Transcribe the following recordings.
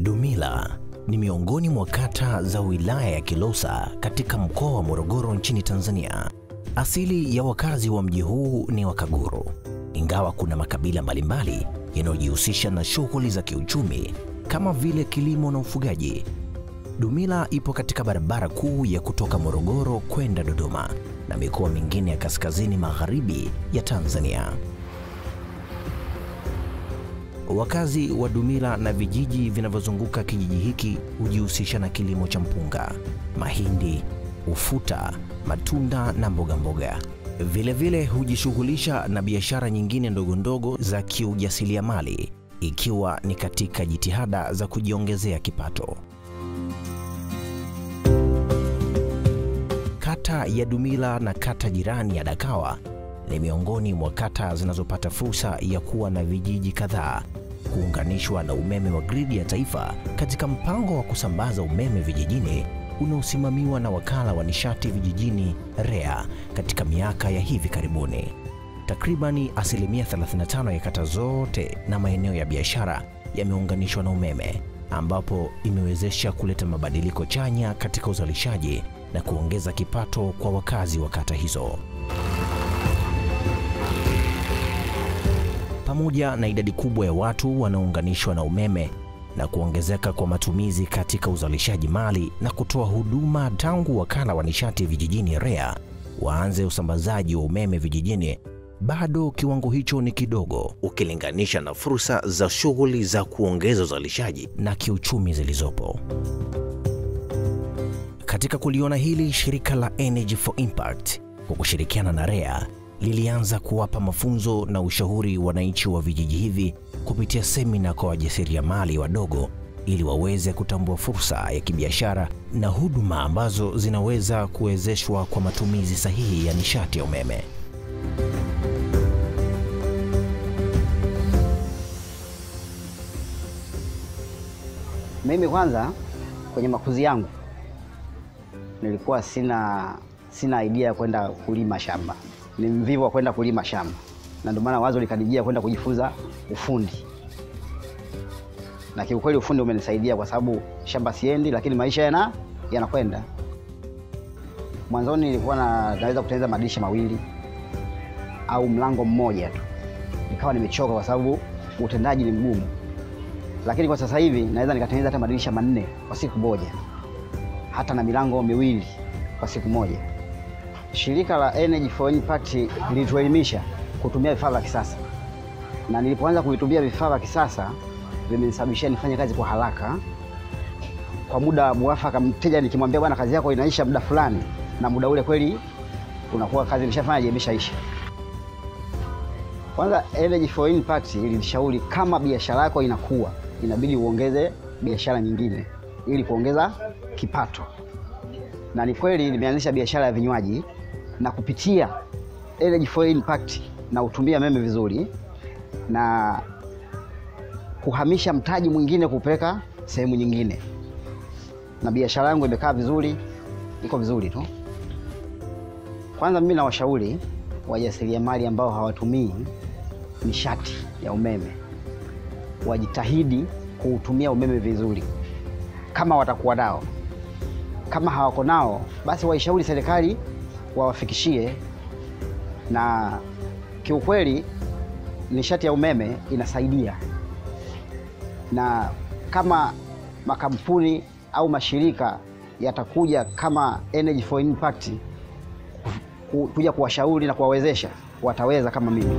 Dumila ni miongoni mwa kata za wilaya ya Kilosa katika mkoa wa Morogoro nchini Tanzania. Asili ya wakazi wa mji huu ni Wakaguru, ingawa kuna makabila mbalimbali yanayojihusisha na shughuli za kiuchumi kama vile kilimo na ufugaji. Dumila ipo katika barabara kuu ya kutoka Morogoro kwenda Dodoma na mikoa mingine ya kaskazini magharibi ya Tanzania. Wakazi wa Dumila na vijiji vinavyozunguka kijiji hiki hujihusisha na kilimo cha mpunga, mahindi, ufuta, matunda na mboga mboga. Vilevile hujishughulisha na biashara nyingine ndogo ndogo za kiujasiriamali ikiwa ni katika jitihada za kujiongezea kipato. Kata ya Dumila na kata jirani ya Dakawa ni miongoni mwa kata zinazopata fursa ya kuwa na vijiji kadhaa kuunganishwa na umeme wa gridi ya taifa katika mpango wa kusambaza umeme vijijini unaosimamiwa na wakala wa nishati vijijini REA katika miaka ya hivi karibuni. Takribani asilimia 35 ya kata zote na maeneo ya biashara yameunganishwa na umeme, ambapo imewezesha kuleta mabadiliko chanya katika uzalishaji na kuongeza kipato kwa wakazi wa kata hizo. Pamoja na idadi kubwa ya watu wanaounganishwa na umeme na kuongezeka kwa matumizi katika uzalishaji mali na kutoa huduma tangu wakala wa nishati vijijini REA waanze usambazaji wa umeme vijijini, bado kiwango hicho ni kidogo ukilinganisha na fursa za shughuli za kuongeza uzalishaji na kiuchumi zilizopo. Katika kuliona hili, shirika la Energy for Impact kwa kushirikiana na REA lilianza kuwapa mafunzo na ushauri wananchi wa vijiji hivi kupitia semina kwa wajasiriamali wadogo ili waweze kutambua fursa ya kibiashara na huduma ambazo zinaweza kuwezeshwa kwa matumizi sahihi ya nishati ya umeme. Mimi kwanza kwenye makuzi yangu nilikuwa sina sina idea ya kwenda kulima shamba, ni mvivu wa kwenda kulima shamba, na ndio maana wazo likanijia kwenda kujifunza ufundi, na kiukweli ufundi umenisaidia kwa sababu shamba siendi, lakini maisha yana yanakwenda. Mwanzoni nilikuwa na, naweza kutengeneza madirisha mawili au mlango mmoja tu, nikawa nimechoka kwa sababu utendaji ni mgumu, lakini kwa sasa hivi naweza nikatengeneza hata madirisha manne kwa siku moja, hata na milango miwili kwa siku moja. Shirika la Energy for Impact lilituelimisha kutumia vifaa vya kisasa, na nilipoanza kuvitumia vifaa vya kisasa vimenisababishia nifanye kazi kwa haraka, kwa muda mwafaka. Mteja nikimwambia bwana, kazi yako inaisha muda fulani, na muda ule kweli unakuwa kazi imeshafanya imeshaisha. Kwanza, Energy for Impact ilinishauri kama biashara yako inakuwa, inabidi uongeze biashara nyingine ili kuongeza kipato, na ni kweli nimeanzisha biashara ya vinywaji na kupitia Energy for Impact na utumia meme vizuri na kuhamisha mtaji mwingine kupeleka sehemu nyingine, na biashara yangu imekaa vizuri, iko vizuri tu. Kwanza mimi nawashauri wajasiriamali ambao hawatumii nishati ya umeme wajitahidi kuutumia umeme vizuri, kama watakuwa nao. Kama hawako nao, basi waishauri serikali wawafikishie. Na kiukweli nishati ya umeme inasaidia, na kama makampuni au mashirika yatakuja kama Energy for Impact kuja kuwashauri na kuwawezesha, wataweza kama mimi.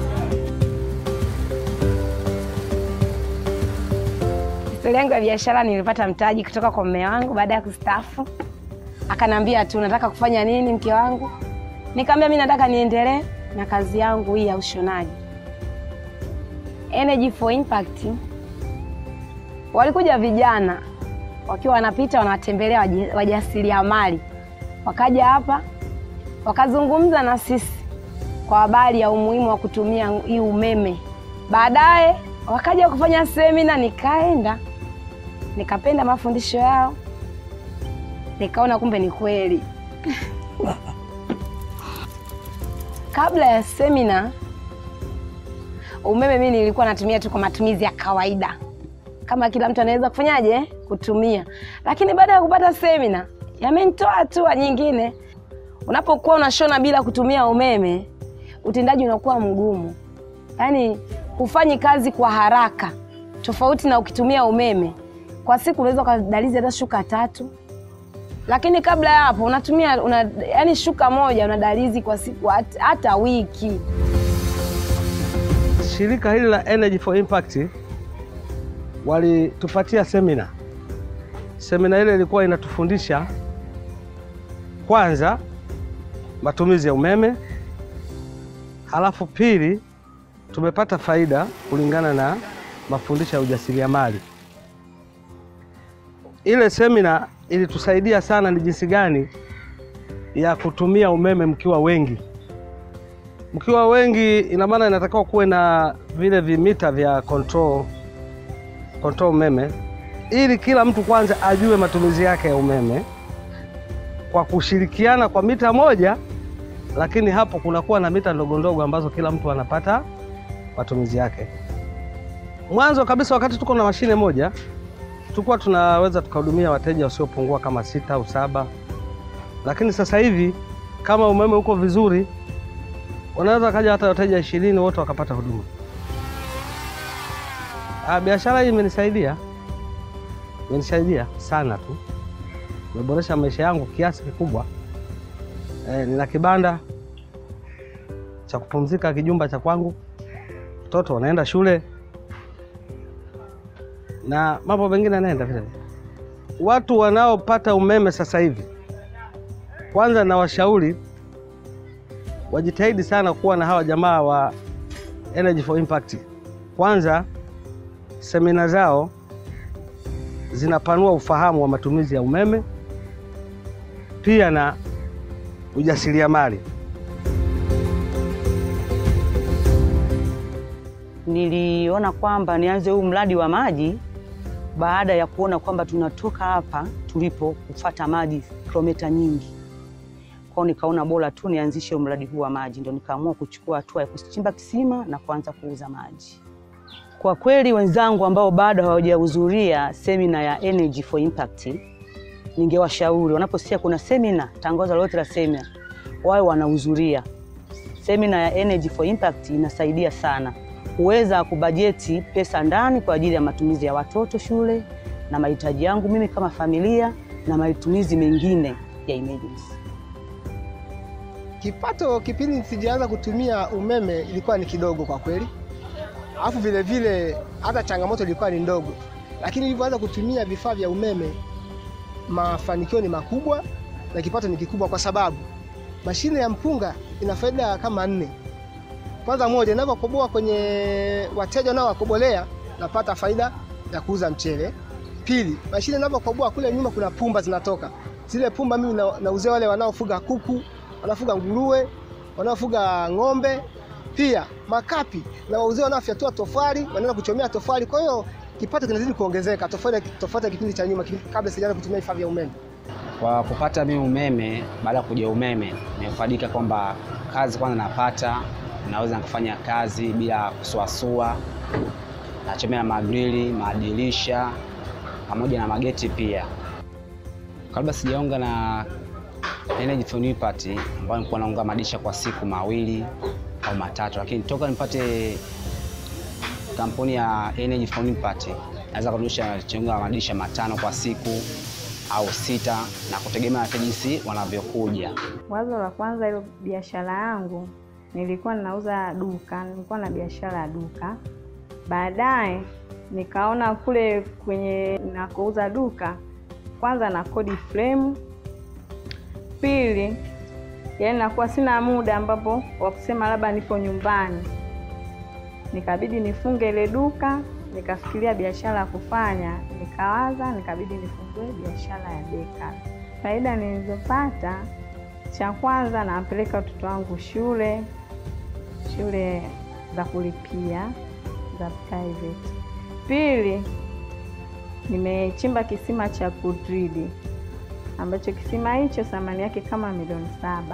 Historia yangu ya biashara, nilipata mtaji kutoka kwa mume wangu baada ya kustaafu. Akanambia tu nataka kufanya nini mke wangu? Nikamwambia mimi nataka niendelee na kazi yangu hii ya ushonaji. Energy for Impact walikuja vijana wakiwa wanapita wanawatembelea wajasiriamali, wakaja hapa wakazungumza na sisi kwa habari ya umuhimu wa kutumia hii umeme. Baadaye wakaja kufanya semina, nikaenda nikapenda mafundisho yao, nikaona kumbe ni kweli. Kabla ya semina, umeme mimi nilikuwa natumia tu kwa matumizi ya kawaida kama kila mtu anaweza kufanyaje kutumia. Lakini baada ya kupata semina, yamenitoa hatua nyingine. Unapokuwa unashona bila kutumia umeme, utendaji unakuwa mgumu, yaani hufanyi kazi kwa haraka, tofauti na ukitumia umeme. Kwa siku unaweza ukadalizi hata shuka tatu, lakini kabla ya hapo unatumia una, yani shuka moja unadalizi kwa siku hata, hata wiki. Shirika hili la Energy for Impact walitupatia semina. Semina ile ilikuwa inatufundisha kwanza matumizi ya umeme, halafu pili tumepata faida kulingana na mafundisho ya ujasiriamali. Ile semina ilitusaidia sana ni jinsi gani ya kutumia umeme mkiwa wengi. Mkiwa wengi, ina maana inatakiwa kuwe na vile vimita vya control, control umeme, ili kila mtu kwanza ajue matumizi yake ya umeme kwa kushirikiana kwa mita moja, lakini hapo kunakuwa na mita ndogo ndogo ambazo kila mtu anapata matumizi yake. Mwanzo kabisa, wakati tuko na mashine moja, tulikuwa tunaweza tukahudumia wateja wasiopungua kama sita au saba, lakini sasa hivi kama umeme uko vizuri, wanaweza kaja hata wateja ishirini wote wakapata huduma. Ah, biashara hii imenisaidia, imenisaidia sana tu, imeboresha maisha yangu kiasi kikubwa. Eh, nina kibanda cha kupumzika, kijumba cha kwangu, watoto wanaenda shule na mambo mengine yanaenda vile. Watu wanaopata umeme sasa hivi, kwanza na washauri wajitahidi sana kuwa na hawa jamaa wa Energy for Impact. Kwanza semina zao zinapanua ufahamu wa matumizi ya umeme, pia na ujasiriamali. Niliona kwamba nianze huu mradi wa maji baada ya kuona kwamba tunatoka hapa tulipo kufata maji kilomita nyingi. Kwao nikaona bora tu nianzishe huu mradi huu wa maji, ndo nikaamua kuchukua hatua ya kuchimba kisima na kuanza kuuza maji. Kwa kweli, wenzangu ambao bado hawajahudhuria semina ya Energy for Impact, ningewashauri wanaposikia kuna semina, tangazo lolote la semina, wawe wanahudhuria. Semina ya Energy for Impact inasaidia sana kuweza kubajeti pesa ndani kwa ajili ya matumizi ya watoto shule na mahitaji yangu mimi kama familia na matumizi mengine ya emergency. Kipato kipindi sijaanza kutumia umeme ilikuwa ni kidogo kwa kweli, alafu vile vile hata changamoto ilikuwa ni ndogo, lakini nilivyoanza kutumia vifaa vya umeme mafanikio ni makubwa na kipato ni kikubwa, kwa sababu mashine ya mpunga ina faida kama nne. Kwanza, moja, ninavyokoboa kwenye wateja nao wakobolea, napata faida ya kuuza mchele. Pili, mashine ninavyokoboa kule nyuma kuna pumba zinatoka, zile pumba mimi na- nauzia wale wanaofuga kuku, wanaofuga nguruwe, wanaofuga ng'ombe. Pia makapi na wauzia wanaofyatua tofali, wanaenda kuchomea tofali. Kwa hiyo kipato kinazidi kuongezeka tofauti tofauti na kipindi cha nyuma, kabla sijaanza kutumia vifaa vya umeme. Kwa kupata mimi umeme, baada ya kuja umeme, nimefaidika kwamba kazi kwanza napata, naweza kufanya kazi bila kusuasua, nachomea magrili, madirisha pamoja na mageti pia. Kabla sijaunga na Energy for Impact ambayo nilikuwa naunga madirisha kwa siku mawili au matatu, lakini toka nipate kampuni ya Energy for Impact naweza kurudisha chunga madirisha matano kwa siku au sita na kutegemea wateja jinsi wanavyokuja. Wazo la kwanza hilo biashara yangu nilikuwa ninauza duka, nilikuwa na biashara ya duka. Baadaye nikaona kule kwenye nakouza duka, kwanza na kodi frame, pili yaani nakuwa sina muda ambapo wa kusema labda nipo nyumbani, nikabidi nifunge ile duka, nikafikiria biashara ya kufanya, nikawaza, nikabidi nifungue biashara ya beka. Faida nilizopata, cha kwanza, nampeleka watoto wangu shule, shule za kulipia za private. Pili, nimechimba kisima cha kudridi ambacho kisima hicho thamani yake kama milioni saba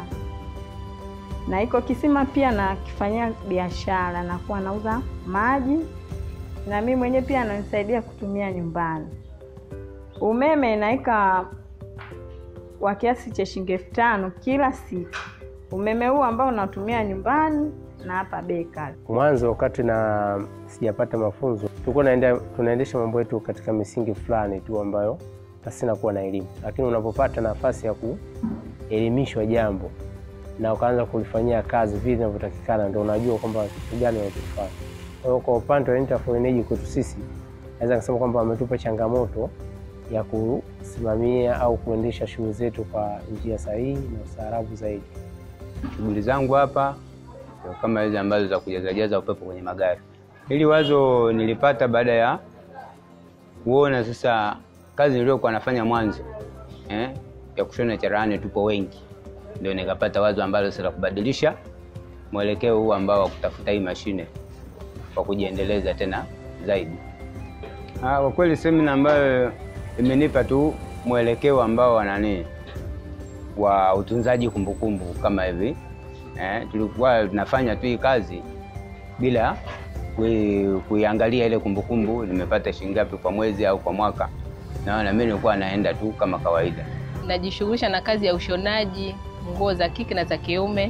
na iko kisima pia nakifanyia biashara, nakuwa nauza maji na mimi mwenyewe pia ananisaidia kutumia nyumbani. Umeme naika wa kiasi cha shilingi elfu tano kila siku, umeme huu ambao unatumia nyumbani na hapa beka. Mwanzo wakati na sijapata mafunzo, tulikuwa naenda tunaendesha mambo yetu katika misingi fulani tu ambayo pasina kuwa na elimu, lakini unapopata nafasi ya kuelimishwa jambo na ukaanza kulifanyia kazi vile inavyotakikana, ndio unajua kwamba kitu gani unachofanya. Kwa hiyo kwa upande wa Interflow Energy kwetu sisi, naweza kusema kwamba wametupa changamoto ya kusimamia au kuendesha shughuli zetu kwa njia sahihi na ustaarabu zaidi. Shughuli zangu hapa ndio kama hizi ambazo za kujazajaza upepo kwenye magari. Hili wazo nilipata baada ya kuona sasa kazi niliyokuwa nafanya mwanzo eh, ya kushona cherehani, tupo wengi, ndio nikapata wazo ambalo sasa la kubadilisha mwelekeo huu ambao wa kutafuta hii mashine kwa kujiendeleza tena zaidi. Ah, kwa kweli semina ambayo imenipa tu mwelekeo ambao wa nani wa utunzaji kumbukumbu kama hivi eh, tulikuwa tunafanya tu hii kazi bila kui- kuiangalia ile kumbukumbu nimepata shilingi ngapi kwa mwezi au kwa mwaka. Naona mimi nilikuwa naenda tu kama kawaida. Najishughulisha na kazi ya ushonaji nguo za kike na za kiume,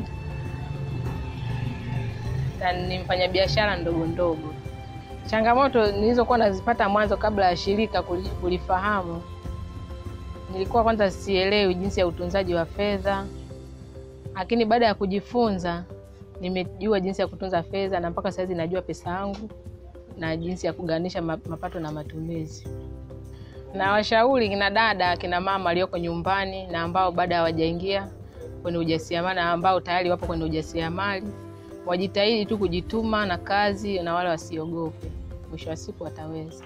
na ni mfanyabiashara ndogo ndogo. Changamoto nilizokuwa nazipata mwanzo kabla ya shirika kuli- kulifahamu, nilikuwa kwanza sielewi jinsi ya utunzaji wa fedha, lakini baada ya kujifunza nimejua jinsi ya kutunza fedha na mpaka saizi najua pesa yangu na jinsi ya kuganisha ma- mapato na matumizi. Na washauri kina dada, kina mama walioko nyumbani na ambao bado hawajaingia kwenye ujasiriamali na ambao tayari wapo kwenye ujasiriamali, wajitahidi tu kujituma na kazi, na wale wasiogope, mwisho wa siku wataweza.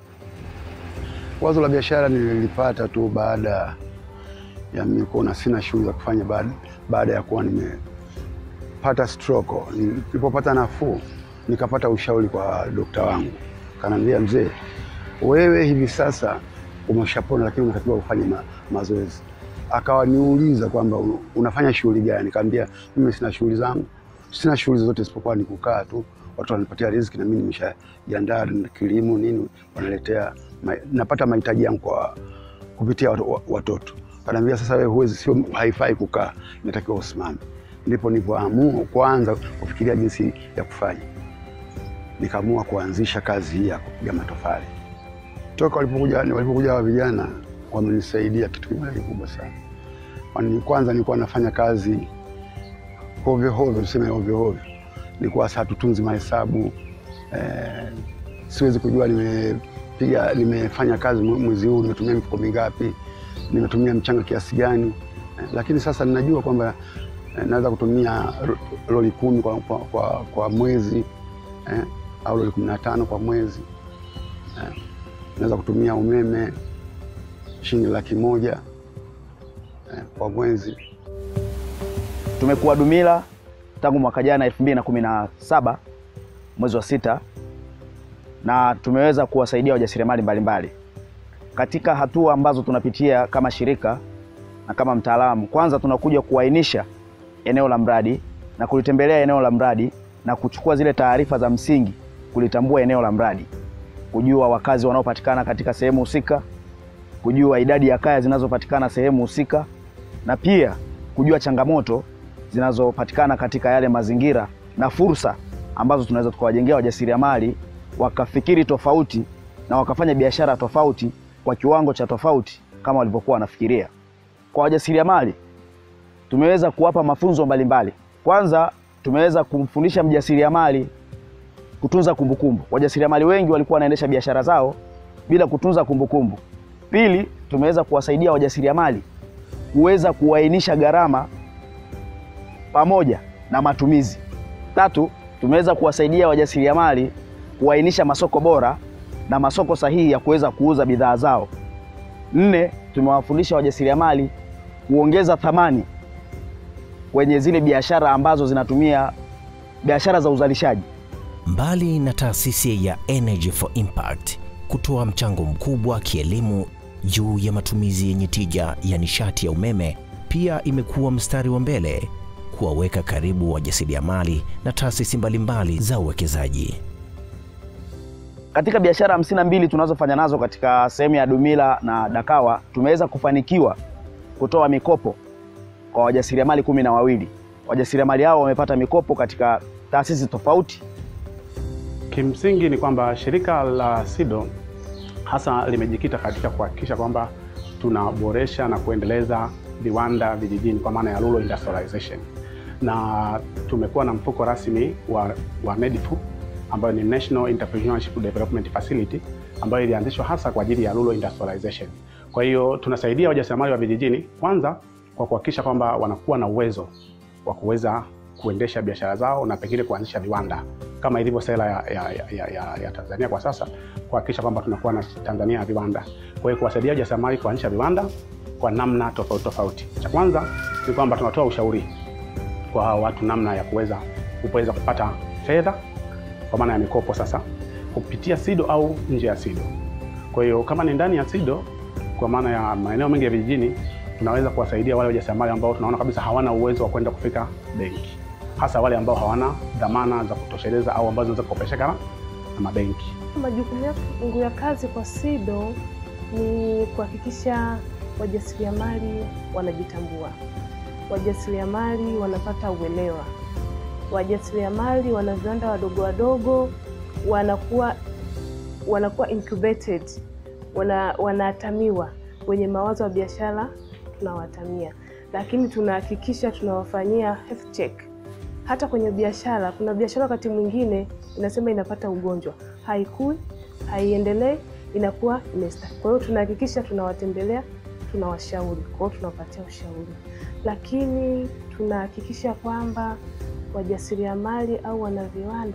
Wazo la biashara nililipata tu baada ya mimi kuona sina shughuli za kufanya baada, baada ya kuwa nimepata stroke. Nilipopata nafuu, nikapata ushauri kwa dokta wangu, kanaambia, mzee, wewe hivi sasa umeshapona, lakini unatakiwa ufanye ma, mazoezi. Akawa niuliza kwamba "Un- unafanya shughuli gani? Kaambia mimi sina shughuli zangu, sina shughuli zote isipokuwa ni kukaa tu, watu wananipatia riziki na mimi nimeshajiandaa na kilimo nini, wanaletea ma, napata mahitaji yangu kwa kupitia wat- wa- watoto. Kanaambia sasa, wewe huwezi, sio haifai kukaa, inatakiwa usimame. Ndipo nilipoamua kwanza kufikiria jinsi ya kufanya, nikaamua kuanzisha kazi hii ya kupiga matofali. Toka walipokuja walipokuja hawa vijana wamenisaidia kitu kimoja kikubwa sana. Kwani kwanza nilikuwa nafanya kazi hovyo hovyo, tuseme hovyo hovyo, nilikuwa saa tutunzi mahesabu eh, siwezi kujua nimepiga nimefanya kazi mwe- mwezi huu nimetumia mifuko mingapi, nimetumia mchanga kiasi gani eh, lakini sasa ninajua kwamba eh, naweza kutumia ro- lori kumi kwa, kwa, kwa, kwa mwezi eh, au lori kumi na tano kwa mwezi eh, naweza kutumia umeme shilingi laki moja eh, kwa mwezi. Tumekuwa Dumila tangu mwaka jana elfu mbili na kumi na saba mwezi wa sita, na tumeweza kuwasaidia wajasiriamali mbalimbali katika hatua ambazo tunapitia kama shirika na kama mtaalamu. Kwanza tunakuja kuainisha eneo la mradi na kulitembelea eneo la mradi na kuchukua zile taarifa za msingi, kulitambua eneo la mradi, kujua wakazi wanaopatikana katika sehemu husika, kujua idadi ya kaya zinazopatikana sehemu husika, na pia kujua changamoto zinazopatikana katika yale mazingira na fursa ambazo tunaweza tukawajengea wajasiriamali wakafikiri tofauti na wakafanya biashara tofauti kwa kiwango cha tofauti kama walivyokuwa wanafikiria. Kwa wajasiriamali tumeweza kuwapa mafunzo mbalimbali. Kwanza tumeweza kumfundisha mjasiriamali kutunza kumbukumbu. Wajasiriamali wengi walikuwa wanaendesha biashara zao bila kutunza kumbukumbu. Pili, tumeweza kuwasaidia wajasiriamali kuweza kuainisha gharama pamoja na matumizi. Tatu, tumeweza kuwasaidia wajasiriamali kuainisha masoko bora na masoko sahihi ya kuweza kuuza bidhaa zao. Nne, tumewafundisha wajasiriamali kuongeza thamani kwenye zile biashara ambazo zinatumia biashara za uzalishaji. Mbali na taasisi ya Energy for Impact kutoa mchango mkubwa kielimu juu ya matumizi yenye tija ya nishati ya umeme, pia imekuwa mstari wa mbele kuwaweka karibu wajasiriamali na taasisi mbalimbali za uwekezaji. Katika biashara hamsini na mbili tunazofanya nazo katika sehemu ya Dumila na Dakawa tumeweza kufanikiwa kutoa mikopo kwa wajasiriamali kumi na wawili. Wajasiriamali hao wamepata mikopo katika taasisi tofauti. Kimsingi ni kwamba shirika la SIDO hasa limejikita katika kuhakikisha kwamba tunaboresha na kuendeleza viwanda vijijini kwa maana ya rural industrialization, na tumekuwa na mfuko rasmi wa, wa NEDIFU ambayo ni National Entrepreneurship Development Facility ambayo ilianzishwa hasa kwa ajili ya rural industrialization. Kwa hiyo tunasaidia wajasiriamali wa vijijini kwanza kwa kuhakikisha kwamba wanakuwa na uwezo wa kuweza kuendesha biashara zao na pengine kuanzisha viwanda kama ilivyo sera ya, ya, ya, ya, ya Tanzania kwa sasa, kuhakikisha kwamba tunakuwa na Tanzania ya viwanda. Kwa hiyo kuwasaidia wajasiriamali kuanzisha viwanda kwa namna tofauti tofauti. Cha kwanza ni kwamba tunatoa ushauri kwa hawa watu namna ya kuweza kuweza kupata fedha kwa maana ya mikopo sasa kupitia SIDO au nje ya SIDO. Kwa hiyo kama ni ndani ya SIDO, kwa maana ya maeneo mengi ya vijijini, tunaweza kuwasaidia wale wajasiriamali ambao tunaona kabisa hawana uwezo wa kwenda kufika benki, hasa wale ambao hawana dhamana za kutosheleza au ambazo zinaweza kukopesheka na mabenki. Majukumu yangu ya kazi kwa SIDO ni kuhakikisha wajasiriamali wanajitambua, wajasiriamali wanapata uelewa, wajasiriamali wana viwanda wadogo wadogo wanakuwa wanakuwa incubated, wana, wanaatamiwa wenye mawazo ya biashara tunawatamia, lakini tunahakikisha tunawafanyia health check. Hata kwenye biashara, kuna biashara wakati mwingine inasema inapata ugonjwa, haikui, haiendelei, inakuwa imesta. Kwa hiyo tunahakikisha tunawatembelea, tunawashauri, kwa hiyo tunawapatia ushauri, lakini tunahakikisha kwamba wajasiriamali au wanaviwanda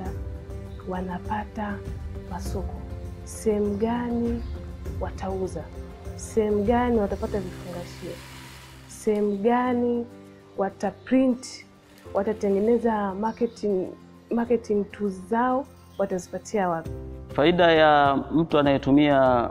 wanapata masoko, sehemu gani watauza, sehemu gani watapata vifungashio, sehemu gani wataprint, watatengeneza marketing, marketing tools zao watazipatia wapi? Faida ya mtu anayetumia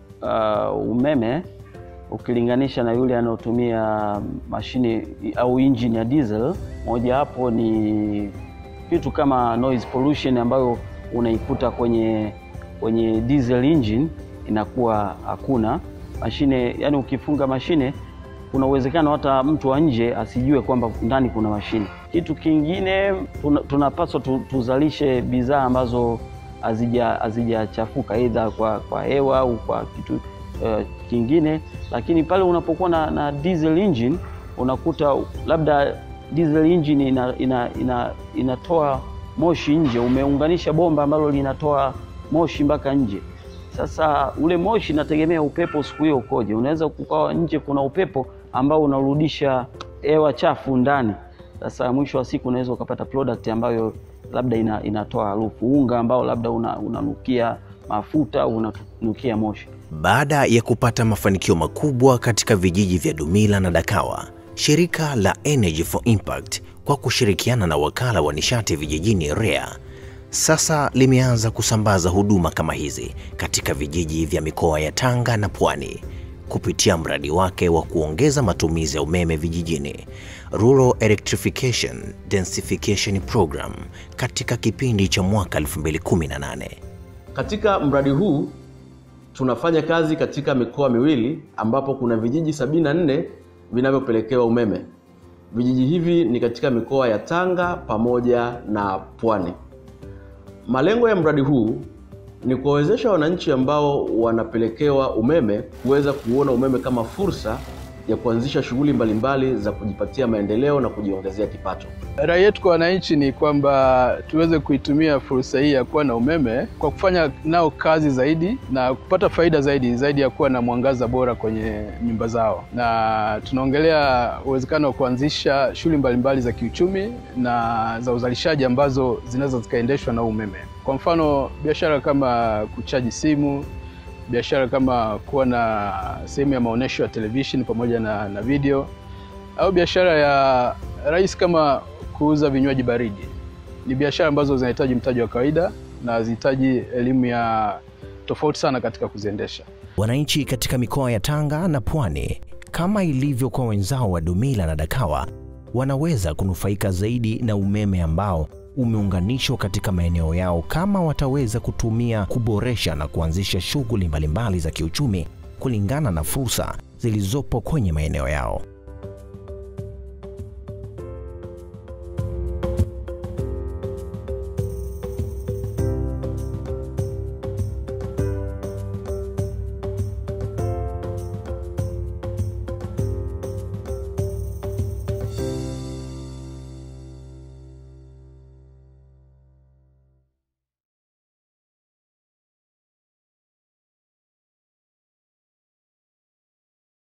uh, umeme ukilinganisha na yule anayotumia mashine au injini ya diesel, mojawapo ni vitu kama noise pollution ambayo unaikuta kwenye kwenye diesel engine inakuwa hakuna mashine. Yani ukifunga mashine, kuna uwezekano hata mtu wa nje asijue kwamba ndani kuna mashine. Kitu kingine tunapaswa tu, tuzalishe bidhaa ambazo hazijachafuka aidha kwa, kwa hewa au kwa kitu uh, kingine, lakini pale unapokuwa na, na diesel engine unakuta labda diesel engine ina, ina, ina, inatoa moshi nje, umeunganisha bomba ambalo linatoa moshi mpaka nje. Sasa ule moshi inategemea upepo siku hiyo ukoje. Unaweza kukawa nje kuna upepo ambao unarudisha hewa chafu ndani. Sasa mwisho wa siku unaweza ukapata product ambayo labda ina, inatoa harufu, unga ambao labda unanukia una mafuta au unanukia moshi. Baada ya kupata mafanikio makubwa katika vijiji vya Dumila na Dakawa, shirika la Energy for Impact kwa kushirikiana na wakala wa nishati vijijini REA sasa limeanza kusambaza huduma kama hizi katika vijiji vya mikoa ya Tanga na Pwani kupitia mradi wake wa kuongeza matumizi ya umeme vijijini, Rural Electrification Densification Program, katika kipindi cha mwaka 2018. Katika mradi huu tunafanya kazi katika mikoa miwili ambapo kuna vijiji 74 vinavyopelekewa umeme. Vijiji hivi ni katika mikoa ya Tanga pamoja na Pwani. Malengo ya mradi huu ni kuwawezesha wananchi ambao wanapelekewa umeme kuweza kuona umeme kama fursa ya kuanzisha shughuli mbalimbali za kujipatia maendeleo na kujiongezea kipato. Rai yetu kwa wananchi ni kwamba tuweze kuitumia fursa hii ya kuwa na umeme kwa kufanya nao kazi zaidi na kupata faida zaidi zaidi ya kuwa na mwangaza bora kwenye nyumba zao, na tunaongelea uwezekano wa kuanzisha shughuli mbalimbali za kiuchumi na za uzalishaji ambazo zinaweza zikaendeshwa na umeme. Kwa mfano, biashara kama kuchaji simu biashara kama kuwa na sehemu ya maonyesho ya television pamoja na, na video au biashara ya rahisi kama kuuza vinywaji baridi. Ni biashara ambazo zinahitaji mtaji wa kawaida na zinahitaji elimu ya tofauti sana katika kuziendesha. Wananchi katika mikoa ya Tanga na Pwani, kama ilivyo kwa wenzao wa Dumila na Dakawa, wanaweza kunufaika zaidi na umeme ambao umeunganishwa katika maeneo yao kama wataweza kutumia kuboresha na kuanzisha shughuli mbalimbali za kiuchumi kulingana na fursa zilizopo kwenye maeneo yao.